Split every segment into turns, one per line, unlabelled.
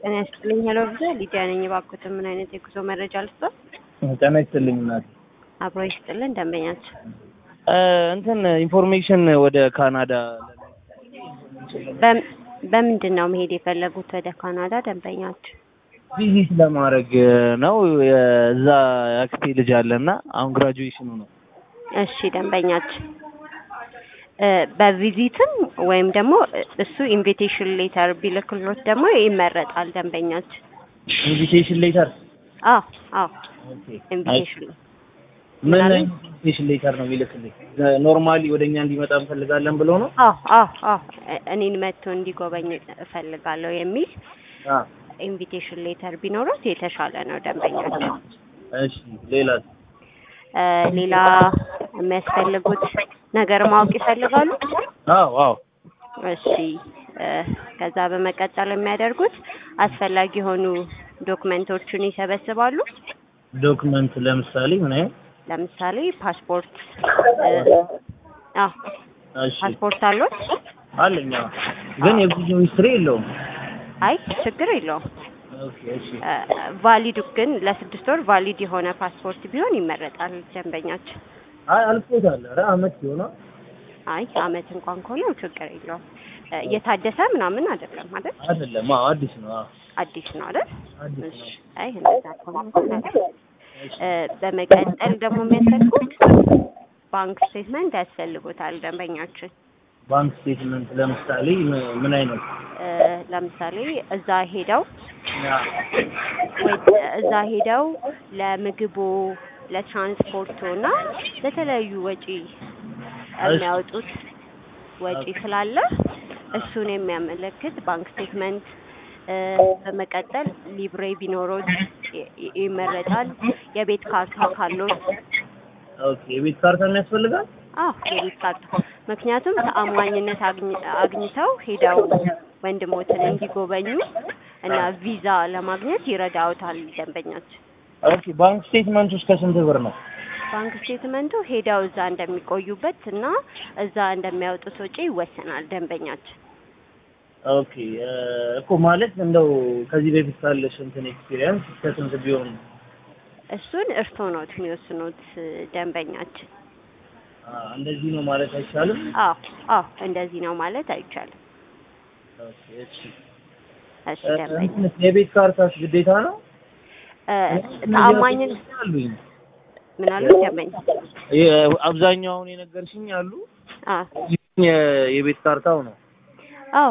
ጤና ይስጥልኝ። ሄሎ ብዛ ሊዲያ ነኝ። እባክዎትን ምን አይነት የጉዞ መረጃ ልስጥዎት?
ጤና ይስጥልኝ እናቴ።
አብሮ ይስጥልን ደንበኛችን።
እንትን ኢንፎርሜሽን ወደ ካናዳ
በም- በምንድን ነው መሄድ የፈለጉት ወደ ካናዳ ደንበኛችን?
ቪዚት ለማድረግ ነው። እዛ አክስቴ ልጅ አለና አሁን ግራጁዌሽኑ ነው።
እሺ ደንበኛችን እ በቪዚትም ወይም ደግሞ እሱ ኢንቪቴሽን ሌተር ቢልክሎት ደግሞ ይመረጣል ደንበኛችን።
ኢንቪቴሽን ሌተር
አዎ አዎ ኢንቪቴሽን
ምን
ምናምን?
አይነት ኢንቪቴሽን ሌተር ነው የሚልክልኝ? ኖርማሊ ወደኛ እንዲመጣ እንፈልጋለን ብሎ ነው?
አዎ አዎ አዎ እ- እኔን መጥቶ እንዲጎበኝ እፈልጋለሁ የሚል
አ
ኢንቪቴሽን ሌተር ቢኖሩት የተሻለ ነው ደንበኛችን።
እሺ ሌላ
እ ሌላ የሚያስፈልጉት ነገር ማወቅ ይፈልጋሉ?
አዎ አዎ
እሺ እ ከዛ በመቀጠል የሚያደርጉት አስፈላጊ የሆኑ ዶክመንቶችን ይሰበስባሉ።
ዶክመንት ለምሳሌ ምን አይነት?
ለምሳሌ ፓስፖርት እ አዎ
እሺ
ፓስፖርት አሉት?
አለኝ። አዎ። ግን የጉዞ ሂስትሪ የለውም።
አይ ችግር የለውም።
ኦኬ እሺ
ቫሊድ ግን ለስድስት ወር ቫሊድ የሆነ ፓስፖርት ቢሆን ይመረጣል ደንበኛችን።
አይ አልፎታል። ኧረ አመት ይሆናል።
አይ አመት እንኳን ከሆነ ችግር የለውም። እ እየታደሰ ምናምን አይደለም አይደል?
አይደለም። አዎ አዲስ ነው። አዎ
አዲስ ነው አይደል?
አዲስ
እሺ
ነው።
አይ እንደዛ ከሆነ እንኳን አይደል? እ በመቀጠል ደግሞ የሚያስፈልጉት ባንክ ስቴትመንት ያስፈልጉታል ደንበኛችን።
ባንክ ስቴትመንት ለምሳሌ ምን- ምን አይነት?
እ ለምሳሌ እዛ ሄደው
ያ
ወይ እዛ ሄደው ለምግቡ፣ ለትራንስፖርቱ እና ለተለያዩ ወጪ የሚያወጡት ወጪ ስላለ እሱን የሚያመለክት ባንክ ስቴትመንት እ በመቀጠል ሊብሬ ቢኖሮት ይ- ይ- ይመረጣል። የቤት ካርታ ካሎት
ኦኬ የቤት ካርታ የሚያስፈልጋል?
አዎ የቤት ካርታ ምክንያቱም ተአማኝነት አግኝ- አግኝተው ሄደው ወንድሞትን እንዲጎበኙ እና ቪዛ ለማግኘት ይረዳውታል ደንበኛችን።
ኦኬ ባንክ ስቴትመንት ውስጥ ከስንት ብር ነው?
ባንክ ስቴትመንቱ ሄደው እዛ እንደሚቆዩበት እና እዛ እንደሚያወጡት ወጪ ይወሰናል ደንበኛችን።
ኦኬ እ እኮ ማለት እንደው ከዚህ በፊት ካለሽ እንትን ኤክስፒሪየንስ እስከ ስንት ቢሆን ነው?
እሱን እርስዎ ኖት የሚወስኑት ደንበኛችን።
አ እንደዚህ ነው ማለት አይቻልም?
አዎ አዎ እንደዚህ ነው ማለት አይቻልም።
ኦኬ እሺ
እሺ
እ
ደንበኛ
እንትንስ የቤት ካርታስ ግዴታ ነው?
እ ተአማኝን
አሉኝ
ምን አሉ ደንበኛ?
የ- አብዛኛው አሁን የነገርሽኝ አሉ
አዎ
የ- የቤት ካርታው ነው።
አዎ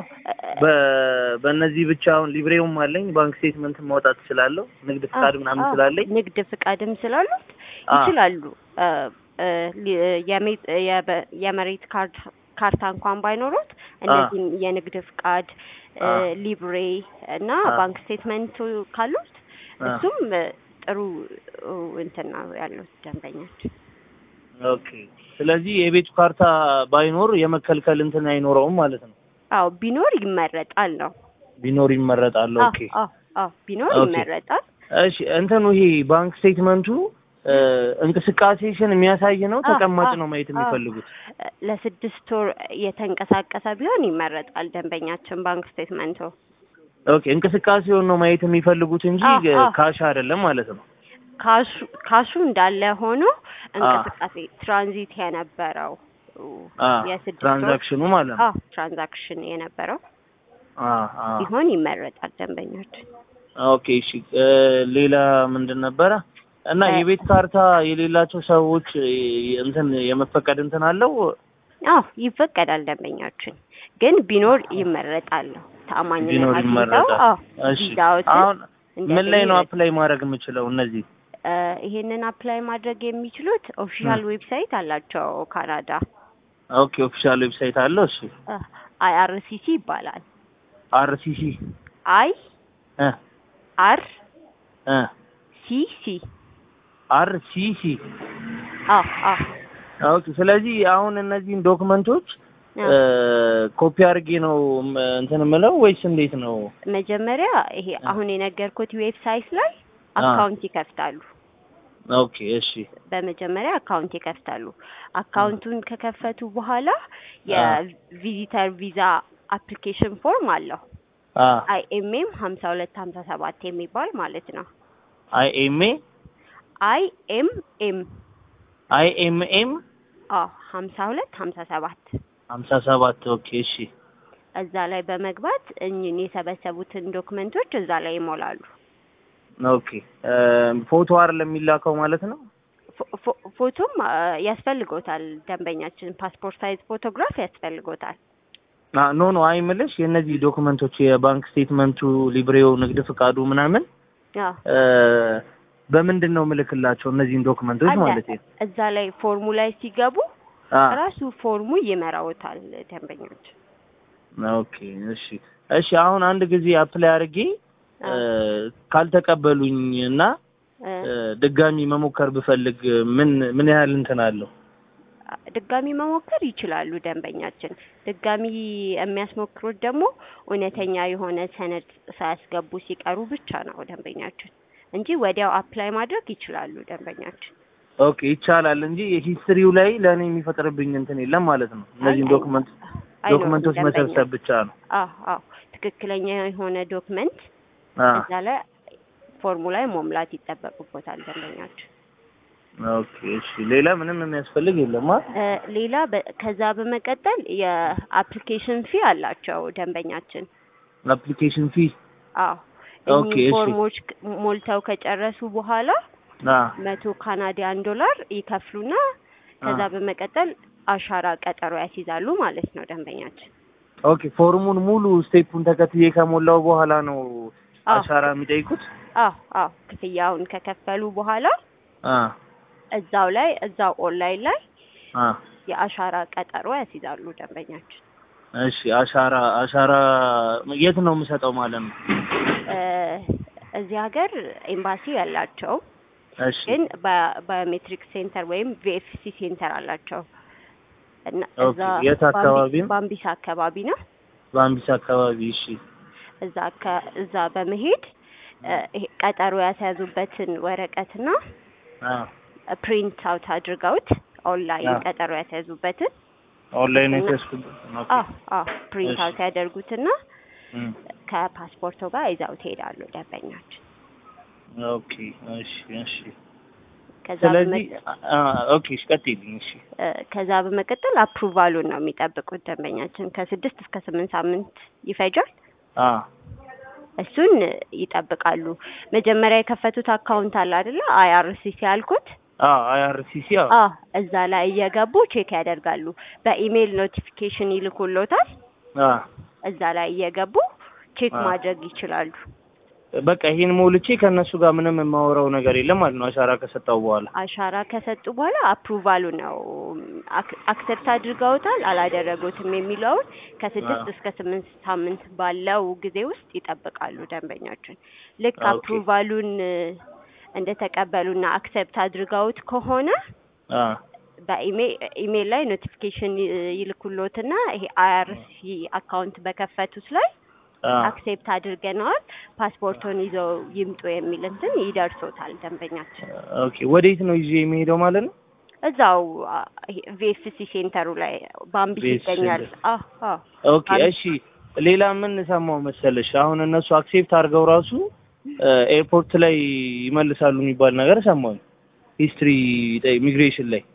በ- በእነዚህ ብቻ አሁን ሊብሬውም አለኝ ባንክ ስቴትመንት ማውጣት እችላለሁ። ንግድ ፍቃድ ምናምን
አዎ፣
ስላለኝ
ንግድ ፍቃድም ስላሉት
አ
ይችላሉ። እ እ ሊ- የሜ- የበ- የመሬት ካርድ ካርታ እንኳን ባይኖሩት እነዚህም የንግድ ፍቃድ እ
አ
ሊብሬ እና
አ
ባንክ ስቴትመንቱ ካሉት
አ
እሱም እ ጥሩ እ እንትን ነው ያሉት ደንበኛችን።
ኦኬ። ስለዚህ የቤቱ ካርታ ባይኖር የመከልከል እንትን አይኖረውም ማለት ነው።
አዎ ቢኖር ይመረጣል ነው።
ቢኖር ይመረጣል።
አዎ
ኦኬ
አዎ አዎ ቢኖር
ኦኬ።
ይመረጣል።
እሺ እንትኑ ይሄ ባንክ ስቴትመንቱ እ እንቅስቃሴሽን የሚያሳይ ነው
አዎ
ተቀማጭ
አዎ
ነው ማየት
አዎ
የሚፈልጉት?
ለስድስት ወር የተንቀሳቀሰ ቢሆን ይመረጣል ደንበኛችን ባንክ ስቴትመንቱ።
ኦኬ እንቅስቃሴውን ነው ማየት የሚፈልጉት እንጂ
አዎ
እ
አዎ
ካሽ አይደለም ማለት ነው።
ካሹ ካሹ እንዳለ ሆኖ
አ
እንቅስቃሴ ትራንዚት የነበረው
አ
የስድስት ወር
ትራንዛክሽኑ ማለት ነው።
አዎ ትራንዛክሽን የነበረው
አ አ
ቢሆን ይመረጣል ደንበኛችን።
ኦኬ እሺ እ ሌላ ምንድን ነበረ? እና
እ
የቤት ካርታ የሌላቸው ሰዎች እ እንትን የመፈቀድ እንትን አለው?
አዎ ይፈቀዳል ደንበኛችን፣ ግን ቢኖር ይመረጣል ነው ተአማኝነት
ቢኖር
አግኝተው
ይመረጣል።
አዎ
እሺ
ቪዛዎትን
አሁን ምን ላይ
እንዲያገኙ
ነው
ይረዳል።
አፕላይ ማድረግ የምችለው እነዚህ?
እ ይሄንን አፕላይ ማድረግ የሚችሉት ኦፊሻል ዌብሳይት አላቸው ካናዳ
ኦኬ ኦፊሻል ዌብሳይት አለው። እሺ
አይአርሲሲ ይባላል።
አርሲሲ
አይ
እ
አር
እ
ሲ ሲ
አርሲሲ
አዎ አዎ
ኦኬ። ስለዚህ አሁን እነዚህን ዶክመንቶች
አዎ
እ ኮፒ አድርጌ ነው ም- እንትን የምለው ወይስ እንዴት ነው?
መጀመሪያ ይሄ
እ
አሁን የነገርኩት ዌብሳይት ላይ
አ
አካውንት ይከፍታሉ።
ኦኬ እሺ
በመጀመሪያ አካውንት ይከፍታሉ። አካውንቱን ከከፈቱ በኋላ
አ
የቪዚተር ቪዛ አፕሊኬሽን ፎርም አለው።
አ
አይኤምኤም ሀምሳ ሁለት ሀምሳ ሰባት የሚባል ማለት ነው።
አይ ኤም ኤ
አይኤምኤም
አይ ኤም ኤም
አዎ ሀምሳ ሁለት ሀምሳ ሰባት
ሀምሳ ሰባት ኦኬ እሺ
እዛ ላይ በመግባት እኝን የሰበሰቡትን ዶክመንቶች እዛ ላይ ይሞላሉ።
ኦኬ እ ፎቶ አይደለም የሚላከው ማለት ነው
ፎ- ፎ- ፎቶም አ፣ ያስፈልጎታል። ደንበኛችን ፓስፖርት ሳይዝ ፎቶግራፍ ያስፈልጎታል።
አ ኖ ኖ አይ የምልሽ የእነዚህ ዶክመንቶች የባንክ ስቴትመንቱ ሊብሬው ንግድ ፍቃዱ ምናምን
አዎ
እ በምንድን ነው ምልክላቸው እነዚህን ዶክመንቶች
አለ።
ማለት ነው
እዛ ላይ ፎርሙ ላይ ሲገቡ
አ
ራሱ ፎርሙ ይመራውታል ደንበኞች።
ኦኬ እሺ እሺ አሁን አንድ ጊዜ አፕላይ አድርጌ እ ካልተቀበሉኝ እና
እ፣
እ ድጋሚ መሞከር ብፈልግ ምን ምን ያህል እንትን አለው
ድጋሚ መሞከር ይችላሉ ደንበኛችን። ድጋሚ የሚያስሞክሩት ደግሞ እውነተኛ የሆነ ሰነድ ሳያስገቡ ሲቀሩ ብቻ ነው ደንበኛችን እንጂ ወዲያው አፕላይ ማድረግ ይችላሉ ደንበኛችን።
ኦኬ ይቻላል እንጂ ሂስትሪው ላይ ለእኔ የሚፈጥርብኝ እንትን የለም ማለት ነው እነዚህን
አይ-
ዶክመንት
አይኖርም
ዶክመንቶች
ደንበኛ።
መሰብሰብ ብቻ ነው
አዎ አዎ ትክክለኛ የሆነ ዶክመንት
አ
እዛ ላይ ፎርሙ ላይ መሙላት ይጠበቅቦታል ደንበኛችን።
ኦኬ እሺ ሌላ ምንም የሚያስፈልግ የለም አ
እ፣ ሌላ በ- ከዛ በመቀጠል የአፕሊኬሽን ፊ አላቸው ደንበኛችን።
አፕሊኬሽን ፊ
አዎ
ኦኬ፣
እኚህ
እሺ።
ፎርሞች ክ- ሞልተው ከጨረሱ በኋላ
አ
መቶ ካናዲያን ዶላር ይከፍሉና ከዛ
አ
በመቀጠል አሻራ ቀጠሮ ያስይዛሉ ማለት ነው ደንበኛችን።
ኦኬ ፎርሙን ሙሉ ስቴፑን ተከትዬ ከሞላው በኋላ ነው
አዎ
አሻራ የሚጠይቁት
አዎ አዎ ክፍያውን ከከፈሉ በኋላ
አ
እዛው ላይ እዛው ኦንላይን ላይ
አ
የአሻራ ቀጠሮ ያስይዛሉ ደንበኛችን።
እሺ አሻራ አሻራ የት ነው የምሰጠው ማለት ነው
እ፣ እዚህ ሀገር ኤምባሲ ያላቸው
እሺ
ግን በ- ባዮሜትሪክ ሴንተር ወይም ቪኤፍሲ ሴንተር አላቸው እና
ኦኬ፣
እዛ
የት አካባቢ ነው?
ባምቢስ አካባቢ ነው።
በአምቢስ አካባቢ እሺ
እዛ ከ- እዛ በመሄድ እ፣ ይሄ ቀጠሮ ያስያዙበትን ወረቀትና
አ
ፕሪንት አውት አድርገውት ኦንላይን
አዎ።
ቀጠሮ ያስያዙበትን
ኦንላይን
እና-
የተስኩበት ኦኬ
አዎ አዎ ፕሪንት
እሺ።
አውት ያደርጉትና
እም፣
ከፓስፖርቶ ጋር ይዘው ትሄዳሉ ደንበኛችን።
ኦኬ እሺ እሺ
ከዛ
ስለዚህ
በመቀ-
አ ኦኬ እሺ ቀጥይልኝ እሺ
እ፣ ከዛ በመቀጠል አፕሩቫሉን ነው የሚጠብቁት ደንበኛችን። ከስድስት እስከ ስምንት ሳምንት ይፈጃል።
አ
እሱን ይጠብቃሉ። መጀመሪያ የከፈቱት አካውንት አለ አይደለ? አይአርሲሲ ያልኩት
አ አይአርሲሲ አ
አ እዛ ላይ እየገቡ ቼክ ያደርጋሉ። በኢሜይል ኖቲፊኬሽን ይልኩሎታል።
አ
እዛ ላይ እየገቡ ቼክ
አ።
ማድረግ ይችላሉ።
በቃ ይሄን ሞልቼ ከእነሱ ጋር ምንም የማወራው ነገር የለም ማለት ነው አሻራ ከሰጠው በኋላ
አሻራ ከሰጡ በኋላ አፕሩቫሉ ነው አክ- አክሰፕት አድርገውታል አላደረጉትም የሚለውን ከስድስት
አ።
እስከ ስምንት ሳምንት ባለው ጊዜ ውስጥ ይጠብቃሉ ደንበኛችን። ልክ
ኦኬ።
አፕሩቫሉን እንደተቀበሉና አክሰፕት አድርገውት ከሆነ
አ
በኢሜይል ላይ ኖቲፊኬሽን ይልኩሎትና ይሄ አይአርሲ አካውንት በከፈቱት ላይ
አ
አክሴፕት አድርገነዋል ፓስፖርቱን ይዘው ይምጡ የሚል እንትን ይደርሶታል ደንበኛችን።
ኦኬ ወዴት ነው ይዤ የሚሄደው ማለት ነው
እዛው ቪኤፍሲ ሴንተሩ ላይ ባምቢስ
VFC
ይገኛል።
ሴንተር።
አዎ አዎ
ኦኬ እሺ ሌላ ምን ሰማው መሰለሽ አሁን እነሱ አክሴፕት አድርገው ራሱ ኤርፖርት ላይ ይመልሳሉ የሚባል ነገር ሰማሁኝ ሂስትሪ ኢሚግሬሽን ላይ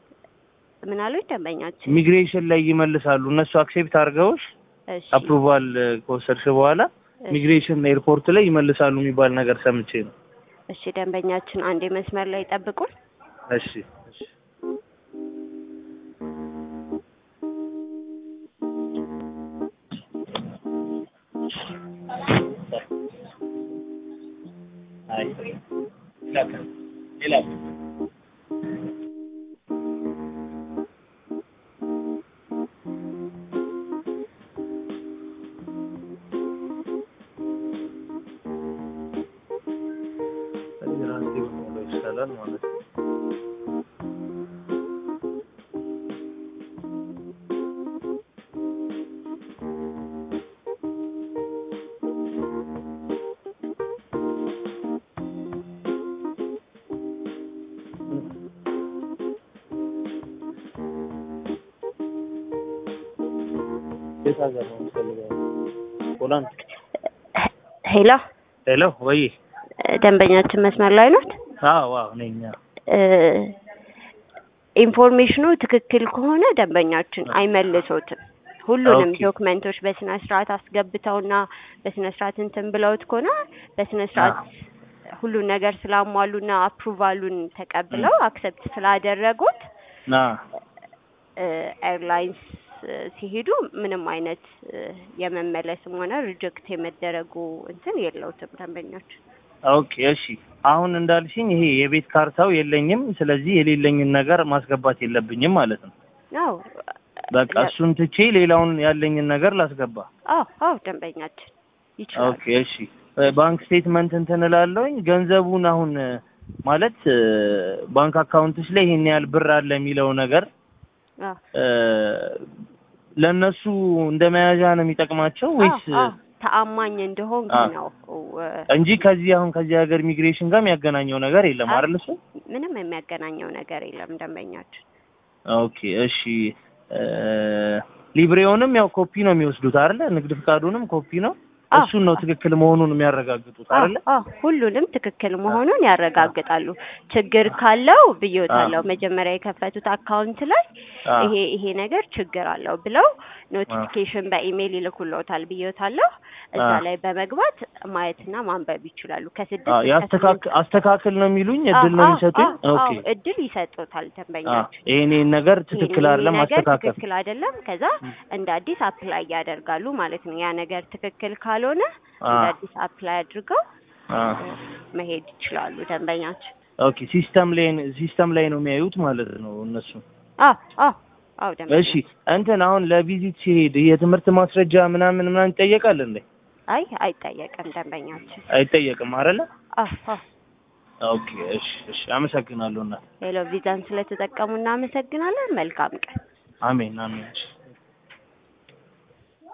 ምን አሉኝ ደንበኛችን?
ኢሚግሬሽን ላይ ይመልሳሉ እነሱ አክሴፕት አድርገውሽ
እሺ
አፕሩቫል ከወሰድሽ በኋላ
እሺ፣
ኢሚግሬሽን ኤርፖርት ላይ ይመልሳሉ የሚባል ነገር ሰምቼ ነው
እሺ ደንበኛችን አንዴ መስመር ላይ ጠብቁን።
እሺ እሺ አይ ሌላ ሌላ ራሴ በሞላ ይሻላል ማለት ነው የት ሀገር ነው የምትፈልገው? ሆላንድ
ሄሎ
ሄሎ ወይ
ደንበኛችን መስመር ላይ ኖት?
አዎ አዎ ነኝ አዎ።
እ ኢንፎርሜሽኑ ትክክል ከሆነ ደንበኛችን አይመልሶትም። ሁሉንም
ኦኬ።
ዶክመንቶች በስነ ስርዓት አስገብተውና በስነ ስርዓት እንትን ብለውት ከሆነ በስነ ስርዓት ሁሉን ነገር ስላሟሉና አፕሩቫሉን ተቀብለው አክሰፕት ስላደረጉት
ና
ኤርላይንስ ሲሄዱ ምንም አይነት እ የመመለስም ሆነ ሪጀክት የመደረጉ እንትን የለውትም ደንበኛችን።
ኦኬ እሺ። አሁን እንዳልሽኝ ይሄ የቤት ካርታው የለኝም። ስለዚህ የሌለኝን ነገር ማስገባት የለብኝም ማለት ነው።
አዎ
በቃ እሱን ትቼ ሌላውን ያለኝን ነገር ላስገባ።
አዎ አዎ ደንበኛችን ይችላል።
ኦኬ እሺ። እ ባንክ ስቴትመንት እንትን እላለሁኝ። ገንዘቡን አሁን እ ማለት እ ባንክ አካውንትሽ ላይ ይሄን ያህል ብር አለ የሚለው ነገር
አዎ
እ ለእነሱ እንደ መያዣ ነው የሚጠቅማቸው ወይስ
አዎ አዎ ተአማኝ እንደሆንክ
አ-
ነው እ
እንጂ ከዚህ አሁን ከዚህ ሀገር ኢሚግሬሽን ጋር የሚያገናኘው ነገር የለም
አይ-
አይደል? እሱ
ምንም የሚያገናኘው ነገር የለም ደንበኛችን።
ኦኬ እሺ። እ ሊብሬውንም ያው ኮፒ ነው የሚወስዱት አይደለ? ንግድ ፍቃዱንም ኮፒ ነው።
አዎ፣
እሱን ነው ትክክል መሆኑን የሚያረጋግጡት
አዎ
አይደለ?
አዎ ሁሉንም ትክክል መሆኑን ያረጋግጣሉ። ችግር ካለው ብዬዎታለሁ መጀመሪያ የከፈቱት አካውንት ላይ
አዎ።
ይሄ ይሄ ነገር ችግር አለው ብለው ኖቲፊኬሽን በኢሜይል ይልኩልዎታል ብዬዎታለሁ። እዛ
አዎ።
ላይ በመግባት ማየትና ማንበብ ይችላሉ። ከስድስት
አዎ
እስከ
ያስተካክ
ስምንት
አስተካክል ነው የሚሉኝ እድል ነው
አዎ፣
የሚሰጡኝ።
አዎ፣
ኦኬ
አዎ፣ እድል ይሰጡታል
አዎ
ደንበኛችን።
ይሄን ይሄን ነገር ትክክል
ይሄን
አይደለም
ነገር
አስተካከል።
ትክክል አይደለም። ከዛ እንደ አዲስ አፕላይ ያደርጋሉ ማለት ነው። ያ ነገር ትክክል ካልሆነ እንደ
አዎ
አዲስ አፕላይ አድርገው
አዎ
መሄድ ይችላሉ ደንበኛችን።
ኦኬ ሲስተም ላይ ሲስተም ላይ ነው የሚያዩት ማለት ነው እነሱ።
አዎ አዎ አዎ ደንበኛ
እሺ እንትን አሁን ለቪዚት ሲሄድ የትምህርት ማስረጃ ምናምን ምናምን ይጠየቃል እንዴ?
አይ አይጠየቅም ደንበኛችን።
አይጠየቅም አይደለ?
አዎ አዎ
ኦኬ እሺ እሺ አመሰግናለሁ እና
ሄሎ ቪዛን ስለተጠቀሙ እናመሰግናለን። መልካም ቀን።
አሜን አሜን እሺ